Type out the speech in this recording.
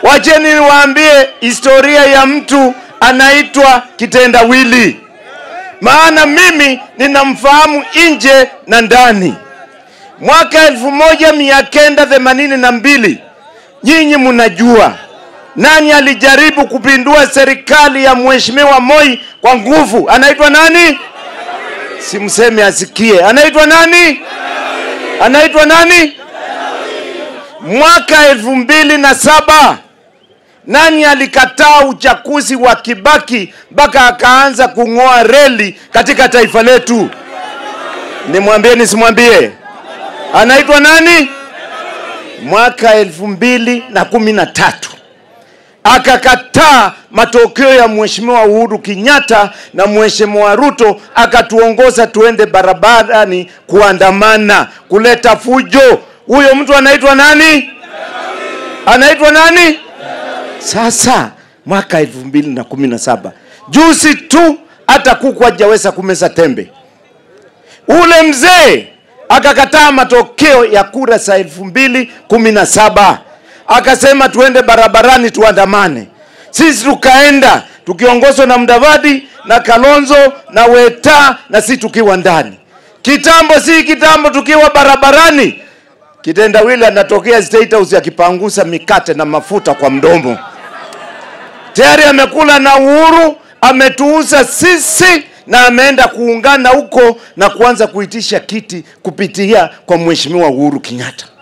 Wacheni niwaambie historia ya mtu anaitwa kitendawili, maana mimi ninamfahamu nje na ndani. Mwaka elfu moja mia kenda themanini na mbili nyinyi mnajua nani alijaribu kupindua serikali ya mheshimiwa Moi kwa nguvu? Anaitwa nani? Simseme asikie. Anaitwa nani? Anaitwa nani? Mwaka elfu mbili na saba nani alikataa uchaguzi wa Kibaki mpaka akaanza kung'oa reli katika taifa letu? Nimwambie nisimwambie? Anaitwa nani? Mwaka elfu mbili na kumi na tatu akakataa matokeo ya mheshimiwa Uhuru Kenyatta na mheshimiwa Ruto, akatuongoza tuende barabarani kuandamana, kuleta fujo. Huyo mtu anaitwa nani? Anaitwa nani? Sasa mwaka elfu mbili na kumi na saba juzi tu, hata kuku hajaweza kumeza tembe. Ule mzee akakataa matokeo ya kura za elfu mbili kumi na saba akasema tuende barabarani tuandamane. Sisi tukaenda tukiongozwa na Mdavadi na Kalonzo na Weta na si tukiwa ndani. Kitambo si kitambo, tukiwa barabarani, kitendawili anatokea State House akipangusa mikate na mafuta kwa mdomo. Tayari amekula na Uhuru, ametuuza sisi na ameenda kuungana huko na kuanza kuitisha kiti kupitia kwa mheshimiwa Uhuru Kenyatta.